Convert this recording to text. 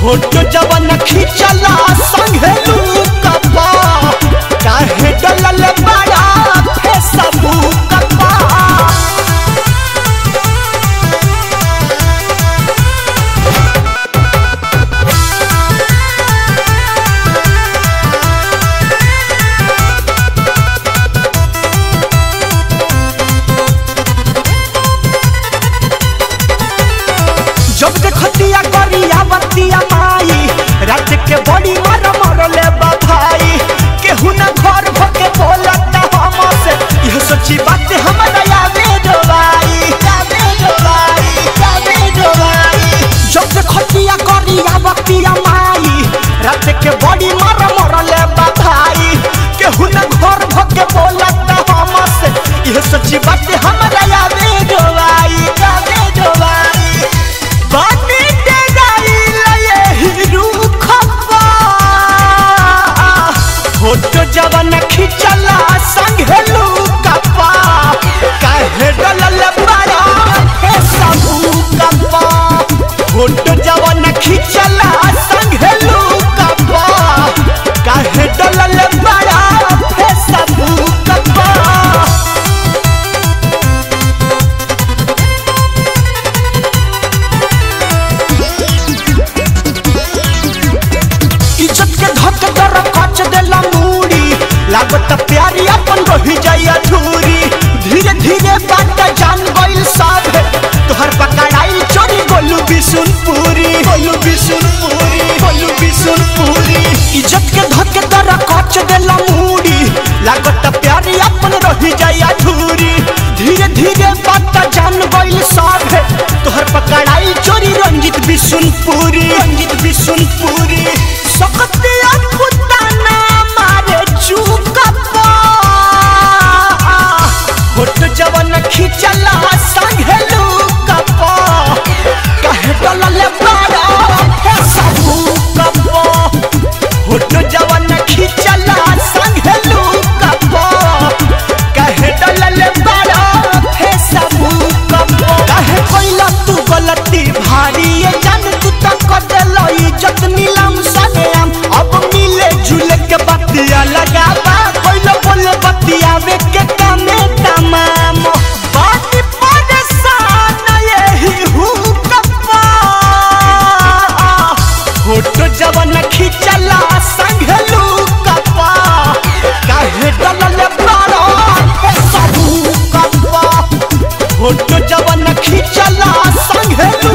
photo जवन खिंचला संगे लूकबा काहे डलल बड़ा फेसबुक पा जब देखतिया गरिया बतिया माई रात के बड़ी मर मरले बधाई केहू न घर भके बोलत हमसे यह सोची बात हमरा यादे डोलाई यादे डोलाई यादे डोलाई जब देखतिया गरिया बतिया माई रात के बड़ी मर मरले बधाई केहू न घर भके बोलत हमसे यह सोची बात हमरा यादे डोलाई यादे डोलाई बानी डेगाई लये हिरू खप्पा फोटो जवन खिंचला संगे लूकप्पा काहे डलल बड़ा हे सबू कप्पा फोटो जवन खिंचला संगे लूकप्पा काहे डलल बड़ा हे सबू कप्पा इज्जत के धक दर कच देला मूड़ी लागत प्यारी अपन रही जाई अधूरी धीरे धीरे बात जान गइल सब तोहर पकड़ाई चोरी गोलू बिसुनपुरी गोलू बिसुनपुरी गोलू बिसुनपुरी इज्जत के धक दर कच देला मूड़ी लागत प्यारी अपन रही जाई अधूरी धीरे धीरे बात जान गइल सब तोहर पकड़ाई चोरी रंजित बिसुनपुरी रंजित बिसुनपुरी सकतिया पुताना मारे चुकप्पा फोटो जवन खिंचला संगे लूकप्पा कहे डलले बड़ा हे सबू कप्पा फोटो जवन खिंचला संगे लूकप्पा कहे डलले बड़ा हे सबू कप्पा कहे कोइला तू गलती भारी ये जान तू तक देलो इज्जत नीलम सनेम अब मिले झूले के बत्तिया लगाबा कोइला बोले बत्तिया वे के कामे तमाम बाती परेशान यही हूँ कप्पा फोटो जवन खिंचला संगे लूकप्पा काहे डलले बड़ा हे सबू कप्पा फोटो जवन खिंचला संगे